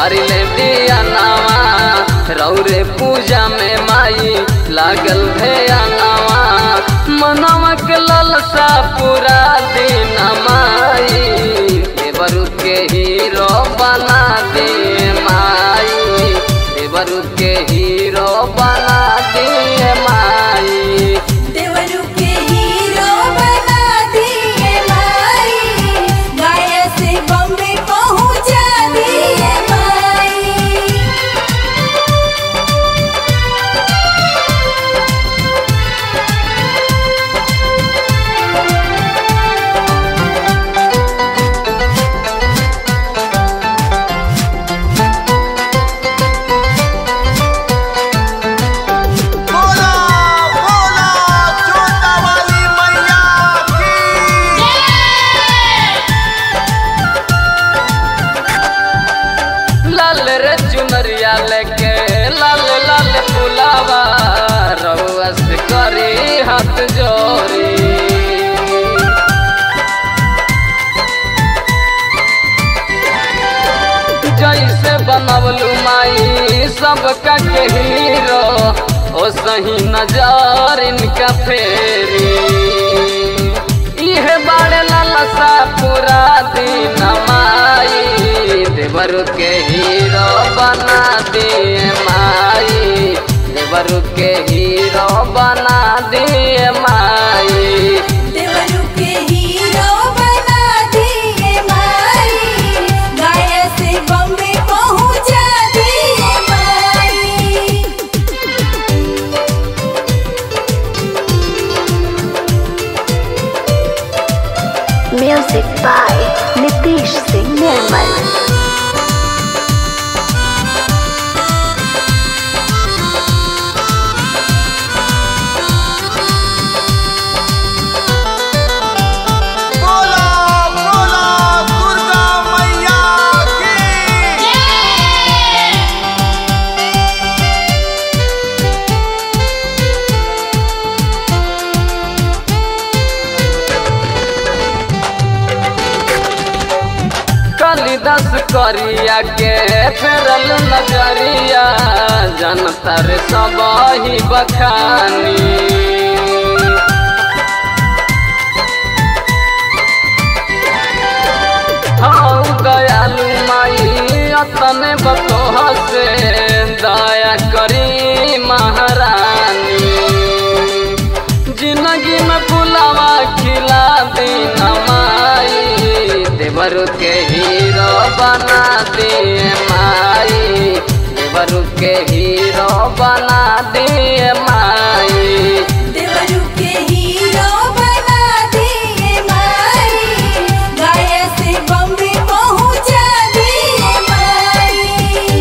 बारिले दिया नावा रौरे पूजा में माई लागल भैया नावा मनवा के ललसा पूरा दिन माई देवरु के हीरो बना दे माई देवरु के हीरो बना दे माई देवरू के हीरो बना दिए माई गाया से बम्बे पहुंचा दिए माई बोला बोला छोटा वाली मैया की लाल रे चुनरिया लेके लाल लाल फुलावा रउआ से करी हाथ जोरी जैसे बनवलू माई सबका के हीरो ओ सही नजर इनका फेरी इहे बाड़े लालसा पूरा दिन माई देवरु के हीरो बना दिए माई देवरु के हीरो बना दिए माई देवरू के हीरो बना दिए माई गाया से बम्बे पहुंचा दिए माई Music by Nitish Singh Nirmal. बोला बोला दुर्गा मैया की कालिदास करिया के फेरल नजरिया जनता रे सब ही बखानी हाँ दयालु माई अतने बतोह से दया करी महारानी जिंदगी में फुलावा खिला दिन माई देवरु के हीरो बना दिए माई देवरु के हीरो बना दिए माई देवरू के हीरो बना दिए माई गाया से बम्बे पहुंचा दिए माई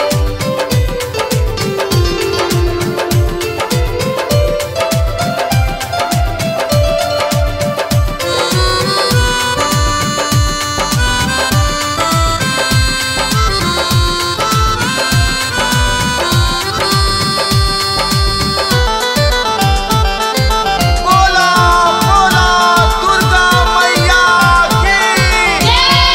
बोला बोला दुर्गा मैया की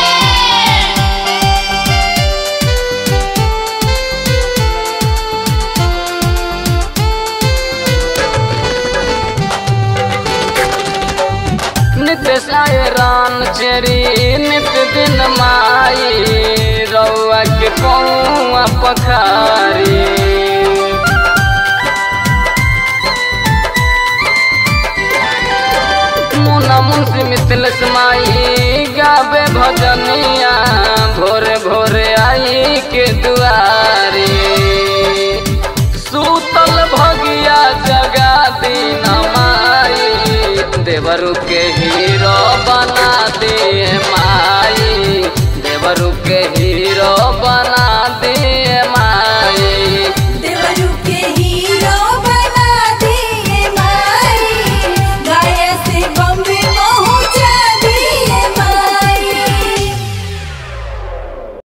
नित्य सायरान चेरी नित्य दिन माई रउआ के पौआ पखारी मुना मुंशी मिथिलेश माई गावे भजनिया भोरे भोरे आई के दुआरी सूतल भगिया जगा दिन माई देवरु के हीरो बना दिए माई देवरु के